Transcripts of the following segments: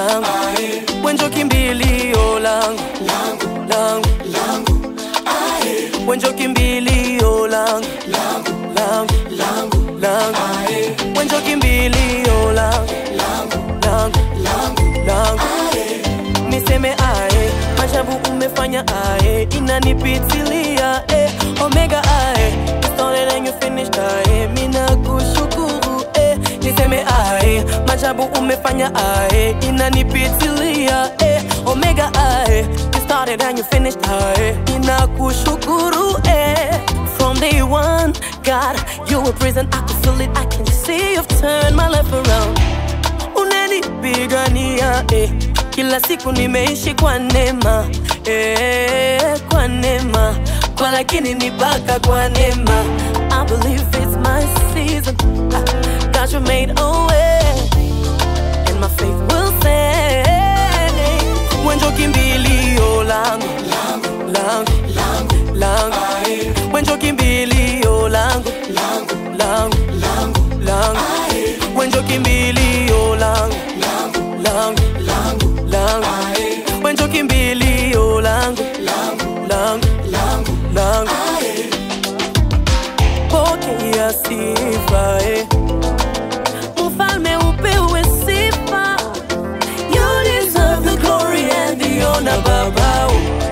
langu wenjo kimbilio langu langu wenjo kimbilio langu langu langu wenjo kimbilio langu langu langu niseme ae majabu umefanya ae inanipitilia eh. omega ae you started and you finished ae mina kushukuru eh. niseme ae majabu umefanya ae inanipitilia eh. omega ae you started and you finished ae inakushukuru eh. from day one god you were present i could feel it i can see you've turned my life around unanipigania eh. kila siku nimeishi kwa neema eh, kwa neema kwa lakini ni baka kwa neema I believe it's my season Ah, God you made a way and my faith will stand wenjo kimbilio langu langu langu wenjo kimbilio langu langu langu wenjo kimbilio langu langu langu wenjo kimbilio langu langu langu pokea sifa eh. mfalme upewe sifa you deserve the glory and the honor baba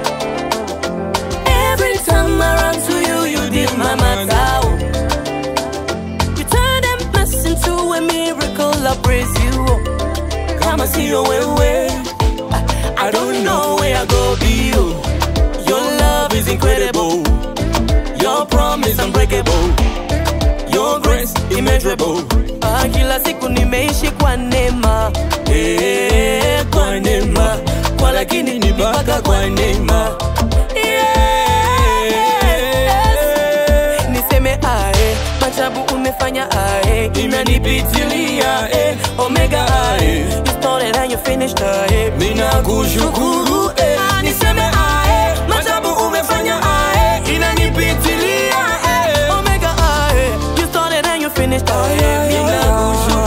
every time I run to you you did my matter you turn a mess into a miracle I praise you kama sio wewe I don't know where I go be you your love is incredible your promise unbreakable your grace immeasurable ah, kila siku nimeishi kwa neema eh, kwa neema kwa lakini ni mpaka kwa neema Yes. niseme ae majabu umefanya ae inanipitilia eh, omega ae you started and you finished ae mina kushukuru eh. niseme ae majabu umefanya ae inanipitilia eh, omega ae you started and you finished ae mina kushukuru